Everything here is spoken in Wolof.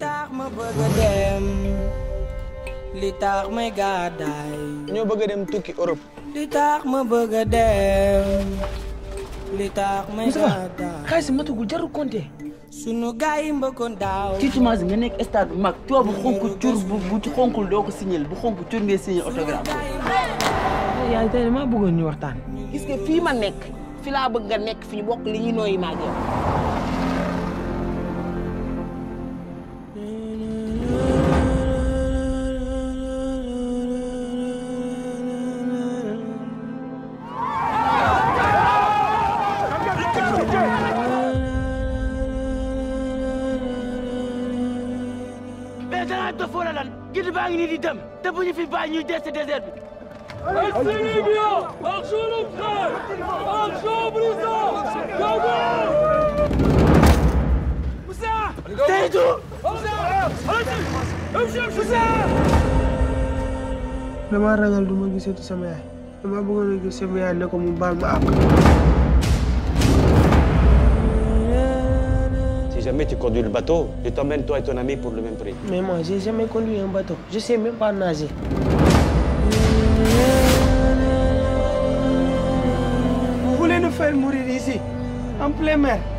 tax ma bëgg a dem li tax may gàddaay ñoo bëgg a dem tukki Europe. li tax ma bëgg a dem li tax may gàddaay xaalis matugul jarul compter. sunu gaay yi mbëkkoon daaw tiitumaas nga nekk stade bu mag tubaab bu xonk cur bu bu xonkul doo ko signal bu xonk cur ngay signé autographe. yaay tey damaa bëggoon ñu waxtaan. gis nga fii ma nekk fi laa bëgg nga nekk fi ñu bokk li ñuy nooyi maa ngi yow. mais danaa dof wala lan gidi baa ngi nii di dem te bu ñu fi bàyyi ñuy dee si désert bi. damaa ragal du ma gisati sama yaay dama bëggoon a gis sama yaay ne ko mu baal ma àq. Si jamais tu conduis le bateau, je t'emmène toi et ton ami pour le même prix. mais moi j'ai jamais conduit un bateau je sais même pas nager. Vous voulez nous faire mourir ici en plein mer.